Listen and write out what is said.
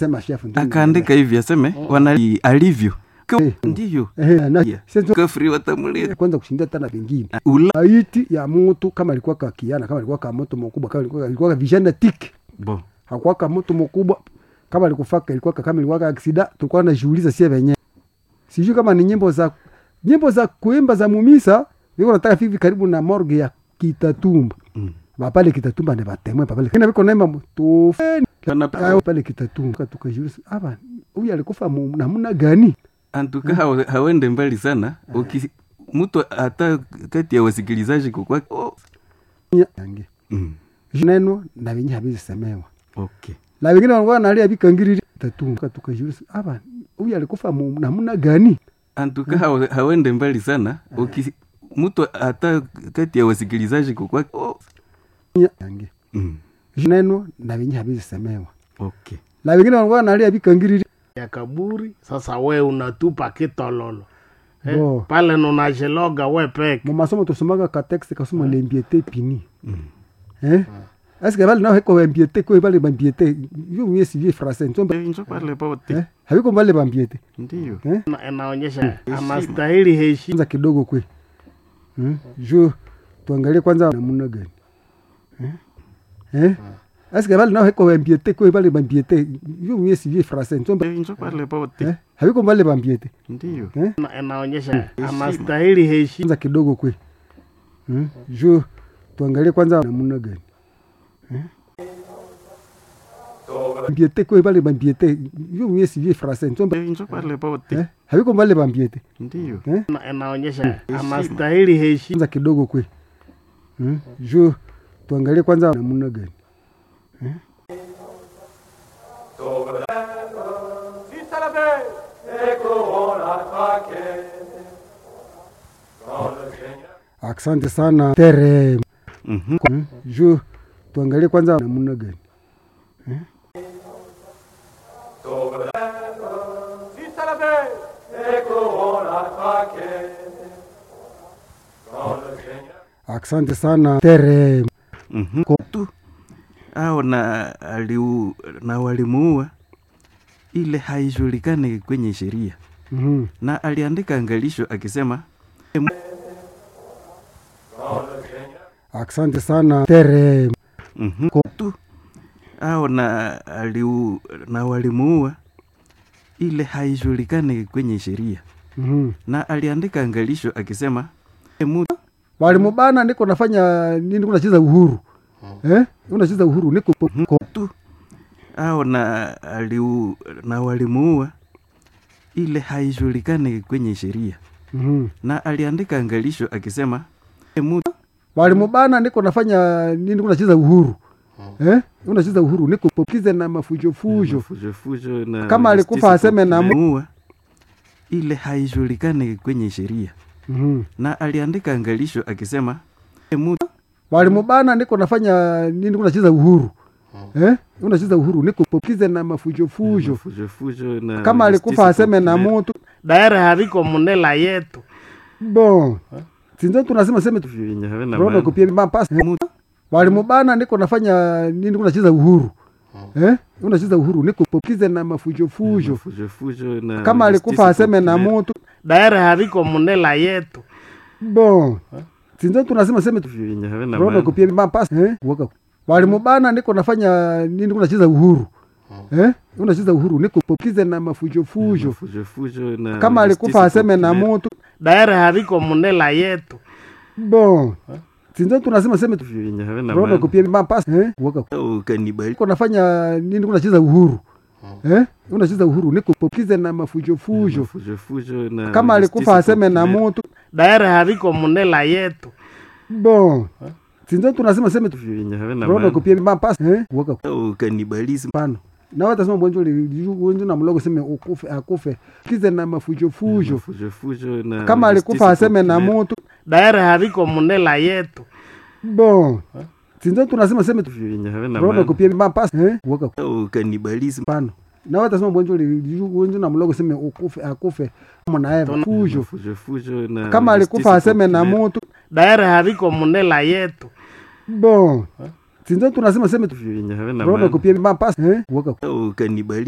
sema chef ndio akaandika hivi aseme wana alivyo Kwa- Eh. ndivyo eh na Yeah. sasa kafri watamulia kwanza kushindia tena vingine ula maiti ya mtu kama alikuwa kakiana kama alikuwa ka moto mkubwa kama alikuwa alikuwa vijana tik bo hakuwa ka moto mkubwa kama alikufaka ilikuwa ka- kama ilikuwa ka aksida tulikuwa tunajiuliza sie wenyewe sijui kama ni nyimbo za nyimbo za kuimba za mumisa niko nataka hivi karibu na morgue ya Kitatumba Mm. bapale Kitatumba ne batemwe papale kina biko naimba tufeni Pana- Ayo pale Kitatumba tukajiuliza hapa huyu alikufa mu- namna gani antuka hawe- hawende mbali sana Uki, mtu hata kati ya wasikilizaji kukwa oh. yange mm. neno na wenye habizisemewa okay na wengine wanakuwa nalia bikangiriri Kitatumba tukajiuliza hapa huyu alikufa mu- namna gani antuka hawe- hawende mbali sana Uki, mtu hata kati ya wasikilizaji kukwa oh. yange mm. neno na wenye habizisemewa okay na wengine wanakuwa nalia bikangiriri ya kaburi sasa we unatupa kitololo eh? Bo. pale nunajiloga we peke mu masomo tusomaga ka texte kasoma lembiete pini mm. eh est-ce que bali nao heko bambiete ko bali bambiete yo mwe si vie français ntomba Eh, njo pale pote eh habiko bali bambiete ndiyo eh Na- inaonyesha anastahili heshima kwanza kidogo kwe hmm? jo tuangalie kwanza namna gani eh eh est-ce que bali nao heko bambiete ko bali bambiete yo mwe si vie français ntomba Eh, njo pale pote eh habiko bali bambiete ndiyo eh Na- inaonyesha anastahili heshima kwanza kidogo kwe hmm? jo tuangalie kwanza namna gani eh? bambiete ko bale bambiete yo mwe si vie français ntomba Eh, njo pale pote eh? habiko bale bambiete ndiyo eh? Na- inaonyesha anastahili heshima kwanza kidogo kwe hmm? jo tuangalie kwanza namna gani eh? asante sana tere Mhm. hmm? jo tuangalie kwanza namna gani eh? asante sana tere Mhm. tu au na aliu, na walimuua ile haijulikani kwenye sheria Mhm. na aliandika angalisho akisema asante sana tere mhm, tu au na aliu, na walimuua ile haijulikani kwenye sheria Mhm. na aliandika angalisho akisema mu- walimubana niko nafanya nini kunacheza uhuru eh? unacheza uhuru niko tu au na aliu, na walimuua ile haijulikani kwenye sheria Mhm. na aliandika angalisho akisema mu- walimubana niko nafanya nini kunacheza uhuru eh? unacheza uhuru niko pokize na mafujofujo fujofujo na Kama alikufa aseme na mu- muua ile haijulikani kwenye sheria Mhm. na aliandika angalisho akisema mu- walimubana niko nafanya nini kunacheza uhuru eh? unacheza uhuru niko pokize na mafujofujo fujofujo na kama alikufa aseme na mutu daere haviko munela yetu bon sinzo tunasema seme vyenye havina rono maana. kupia mapasi Mu- walimubana niko nafanya nini kunacheza uhuru eh? unacheza uhuru niko pokize na mafujofujo fujofujo na kama alikufa aseme na mutu daere haviko munela yetu bon sinzo tunasema seme vyenye havina rono maana. kupia mapasi eh? Waka- walimubana niko nafanya nini kunacheza uhuru eh? unacheza uhuru niko pokize na mafujofujo fujofujo na kama alikufa aseme na mutu daere haviko munela yetu bon sinzo tunasema seme vyenye havina rono maana. kupia mapasi eh? Waka- Au kanibali niko nafanya nini kunacheza uhuru eh? unacheza uhuru niko pokize na mafujofujo fujofujo na kama alikufa aseme na mutu daere haviko munela yetu bon sinzo tunasema seme vyenye havina rono maana. kupia mapasi eh? Waka- Au kanibalism pano nawe tasema bwenjo wenjo na mlogo seme ukufe akufe kize na mafujofujo fujofujo na kama alikufa aseme na mutu daere haviko munela yetu bon sinzo tunasema seme vyenye havina rono maana. kupia mapasi eh? Waka- Au kanibalism pano nawe tasema bwenjo wenjo na mlogo seme ukufe akufe mwanae fujo fujofujo na kama alikufa aseme na mutu daere haviko munela yetu bon sinzo tunasema seme vyenye havina rono maana. kupia mapasi eh? Waka- Au kanibalism